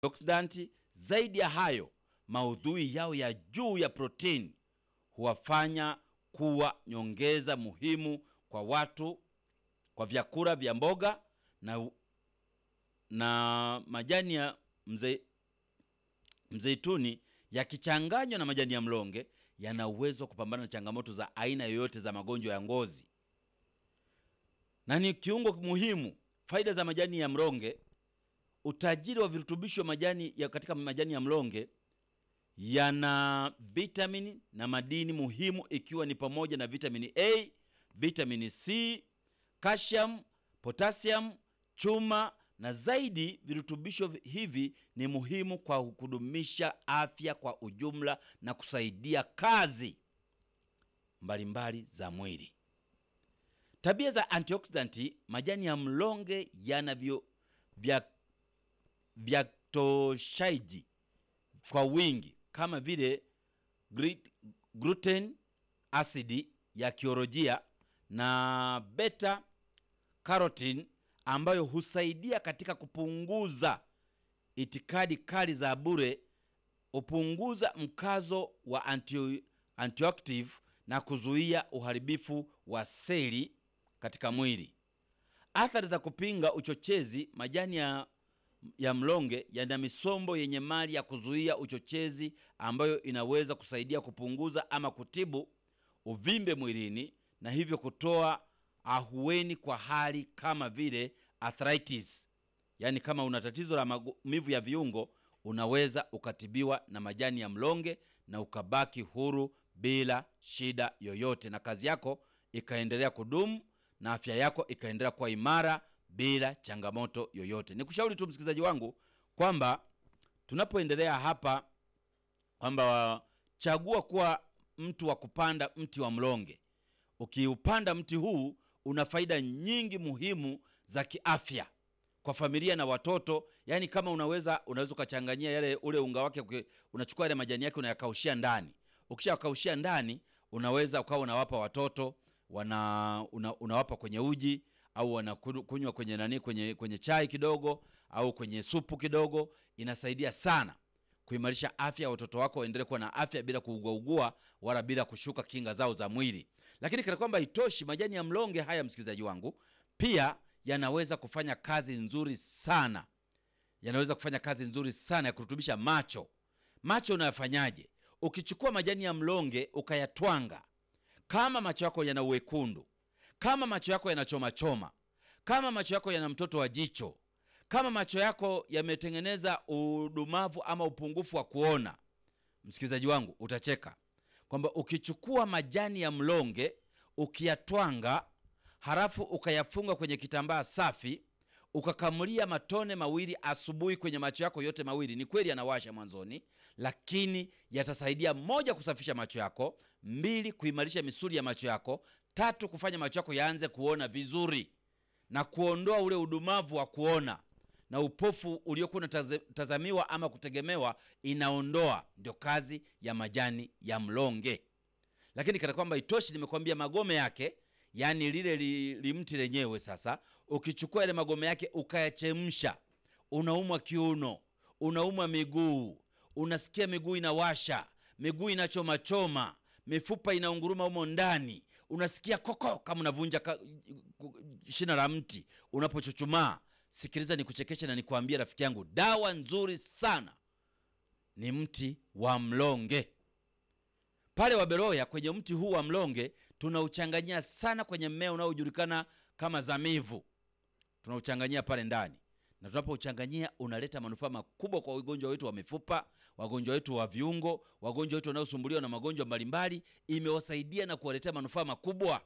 antioxidant. Zaidi ya hayo, maudhui yao ya juu ya protini huwafanya kuwa nyongeza muhimu kwa watu kwa vyakula vya mboga na, na majani ya mze, mzeituni yakichanganywa na majani ya mlonge yana uwezo wa kupambana na changamoto za aina yoyote za magonjwa ya ngozi na ni kiungo muhimu. Faida za majani ya mlonge: utajiri wa virutubisho majani ya katika majani ya mlonge yana vitamini na madini muhimu ikiwa ni pamoja na vitamini A, vitamini C, calcium, potassium, chuma na zaidi. Virutubisho hivi ni muhimu kwa kudumisha afya kwa ujumla na kusaidia kazi mbalimbali za mwili. Tabia za antioxidant: majani ya mlonge yana vyo vya vyatoshaji kwa wingi kama vile gluten asidi ya kiolojia na beta carotene ambayo husaidia katika kupunguza itikadi kali za bure, hupunguza mkazo wa anti, antioactive na kuzuia uharibifu wa seli katika mwili. Athari za kupinga uchochezi: majani ya, ya mlonge yana misombo yenye mali ya kuzuia uchochezi ambayo inaweza kusaidia kupunguza ama kutibu uvimbe mwilini na hivyo kutoa ahueni kwa hali kama vile arthritis. Yaani, kama una tatizo la maumivu ya viungo unaweza ukatibiwa na majani ya mlonge na ukabaki huru bila shida yoyote, na kazi yako ikaendelea kudumu na afya yako ikaendelea kuwa imara bila changamoto yoyote. Nikushauri tu msikilizaji wangu kwamba tunapoendelea hapa kwamba chagua kuwa mtu wa kupanda mti wa mlonge. Ukiupanda mti huu una faida nyingi muhimu za kiafya kwa familia na watoto. Yaani, kama unaweza unaweza ukachanganyia yale ule unga wake, unachukua yale majani yake unayakaushia ndani. Ukishakaushia ndani, unaweza ukawa unawapa watoto wana una, unawapa kwenye uji au wanakunywa kwenye nani, kwenye kwenye chai kidogo au kwenye supu kidogo. Inasaidia sana kuimarisha afya ya watoto wako, waendelee kuwa na afya bila kuuguaugua wala bila kushuka kinga zao za mwili. Lakini kana kwamba itoshi, majani ya mlonge haya, msikilizaji wangu, pia yanaweza kufanya kazi nzuri sana, yanaweza kufanya kazi nzuri sana ya kurutubisha macho. Macho unayafanyaje? Ukichukua majani ya mlonge ukayatwanga, kama macho yako yana uwekundu, kama macho yako yanachomachoma, kama macho yako yana mtoto wa jicho, kama macho yako yametengeneza udumavu ama upungufu wa kuona, msikilizaji wangu, utacheka kwamba ukichukua majani ya mlonge ukiyatwanga, halafu ukayafunga kwenye kitambaa safi, ukakamulia matone mawili asubuhi kwenye macho yako yote mawili. Ni kweli yanawasha mwanzoni, lakini yatasaidia moja, kusafisha macho yako; mbili, kuimarisha misuli ya macho yako; tatu, kufanya macho yako yaanze kuona vizuri na kuondoa ule udumavu wa kuona na upofu uliokuwa unatazamiwa ama kutegemewa, inaondoa. Ndio kazi ya majani ya mlonge. Lakini kana kwamba itoshi, nimekwambia magome yake, yaani lile limti li lenyewe. Sasa ukichukua yale magome yake ukayachemsha, unaumwa kiuno, unaumwa miguu, unasikia miguu inawasha, miguu inachomachoma, mifupa inaunguruma humo ndani, unasikia koko kama unavunja shina la mti unapochuchumaa Sikiliza, nikuchekeshe na nikwambie rafiki yangu, dawa nzuri sana ni mti wa mlonge. Pale Waberoya, kwenye mti huu wa mlonge tunauchanganyia sana kwenye mmea unaojulikana kama zamivu, tunauchanganyia pale ndani, na tunapouchanganyia unaleta manufaa makubwa kwa wagonjwa wetu wa mifupa, wagonjwa wetu wa viungo, wagonjwa wetu wanaosumbuliwa na magonjwa mbalimbali. Imewasaidia na kuwaletea manufaa makubwa.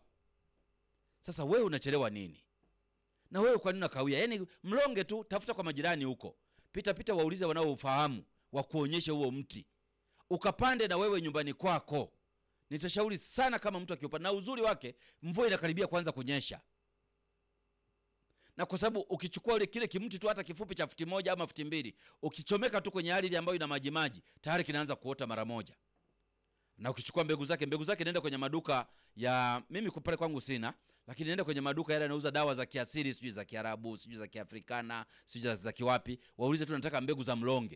Sasa wewe unachelewa nini? Na wewe kwa nini unakawia? Yaani mlonge tu, tafuta kwa majirani huko, pita pita, waulize wanaofahamu wa kuonyesha huo mti, ukapande na wewe nyumbani kwako. Nitashauri sana kama mtu akiupanda, na uzuri wake mvua inakaribia kuanza kunyesha, na kwa sababu ukichukua ule kile kimti tu hata kifupi cha futi moja ama futi mbili, ukichomeka tu kwenye ardhi ambayo ina majimaji, tayari kinaanza kuota mara moja. na ukichukua mbegu zake mbegu zake nenda kwenye maduka ya mimi kwa pale kwangu sina lakini nenda kwenye maduka yale yanauza dawa za kiasili sijui za kiarabu sijui za kiafrikana sijui za- za kiwapi waulize tu nataka mbegu za mlonge